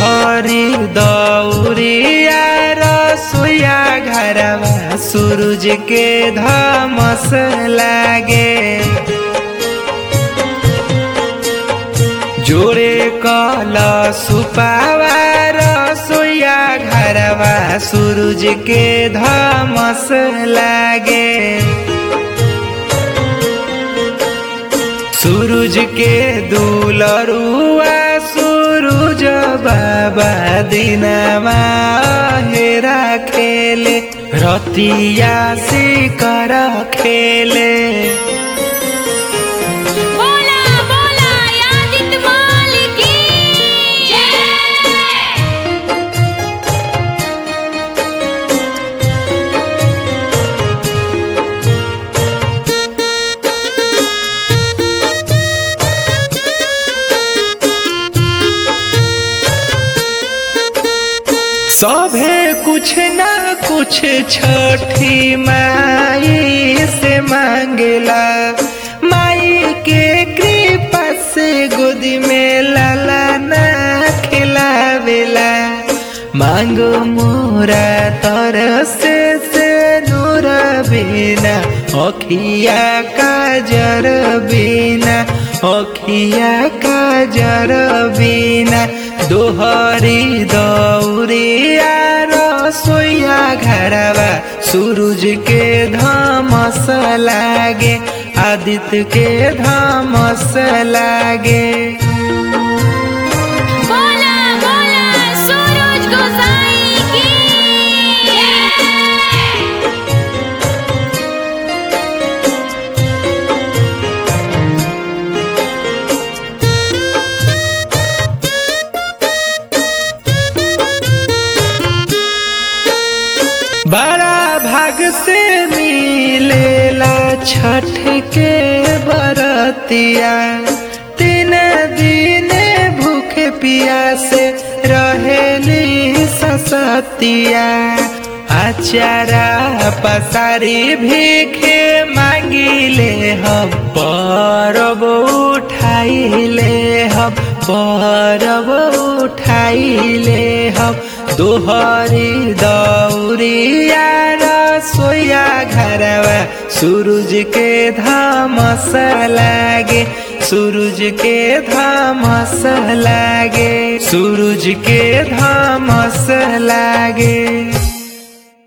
दोहरी दौरिया रसोया घरवा सूरज के धमस लागे जोड़े कल सुपावा रसोया घरवा सूरज के धमस लागे सूरज के दुलरुआ सूरज बाबा दिनमा हेरा खेले रतिया सिकर खेले बोला बोला यादित मालिक की जय सभे कुछ ना कुछ छठी माई से मांगेला माई के कृपा से गोदी में लाला ना खिलावेला मांगो मोरा तरसे से नूर बिना अखिया काजर बिना अखिया काजर बिना दोहरी दौरिया रसोया घरवा सूरज के धमस लागे आदित्य के धमस लागे बोला बोला सूरज गोसाई की जय बड़ा भाग से मिलेला छठ के बरतिया तीन दिन भूखे पिया से रहेली ससतिया आचारा पसारी भीखे मांगिले हम परब उठाइले हम परब उठाइले हम दोहरी दौरिया रसोया घरवा सूरज के धमस लागे सूरज के धमस लागे सूरज के धमस लागे